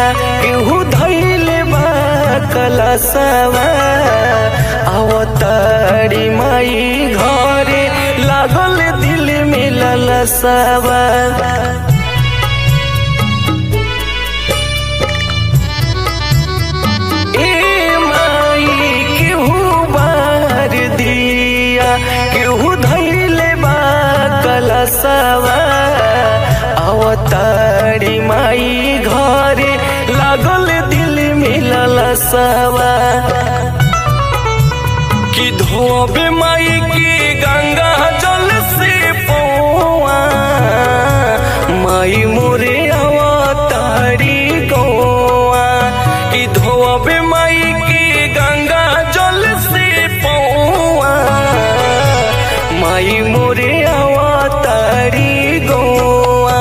केहू धैले बा कलसवा अवतारी माई घरे लागल दिल में ललसवा ए माई केहू बार दिया केहू धैले बा कलसवा अवतारी माई घरे लागल दिल में ललसवा कि धोबे माई की गंगा जल से पौआ माई मोरे अवतारी गौआ कि धोबे माई की गंगा जल से पौआ माई मोरे अवतारी गौआ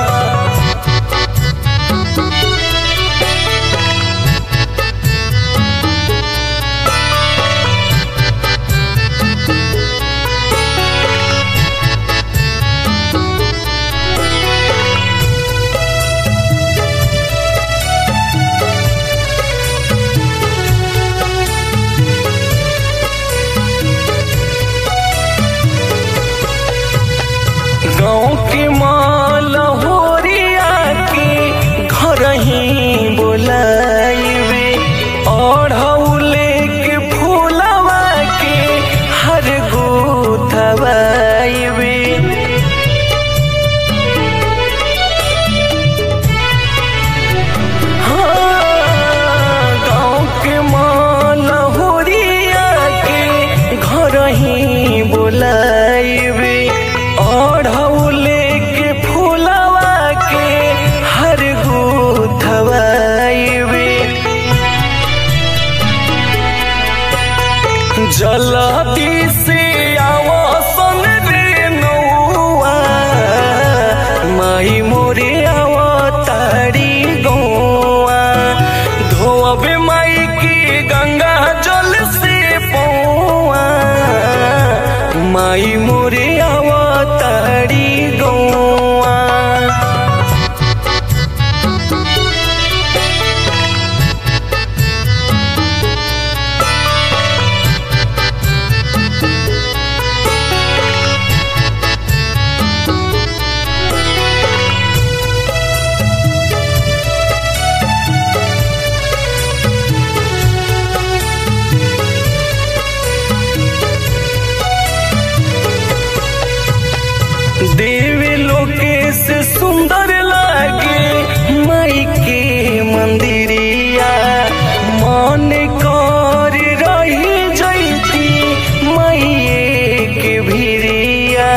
गाँव के माल होरिया के घर ही बोलाइबे ओढ़ौले के फूलवा के हर गोथवाइबे हाँ, गाँव के माल होरिया के घर ही बोलाइबे ओढ़ौले के फूलवा के हर गोथवाइबे जलती से आवासन रे नौआ माई मोरे अवतारी गौआ धोबे माई की गंगा जल से पौआ माई मोरे अवतारी गौआ देवी लोकेश सुंदर लागे माई के मंदिरिया मन कर रही जैती माई के भिरिया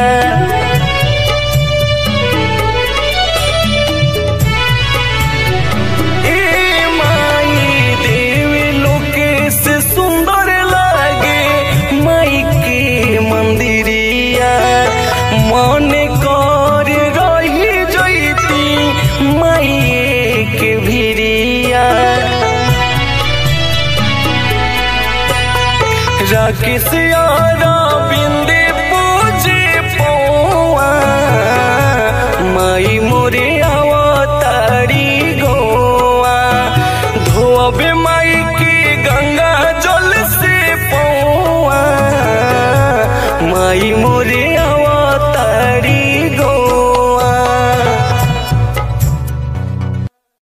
ए माई देवी लोकेश सुंदर लागे माई के मंदिरिया मन कर रही जैती माई के भिरिया राकेश यारा बिंदे पूजे पौआ माई मोरे अवतारी गौआ धोबे माई की गंगा जल से पौआ माई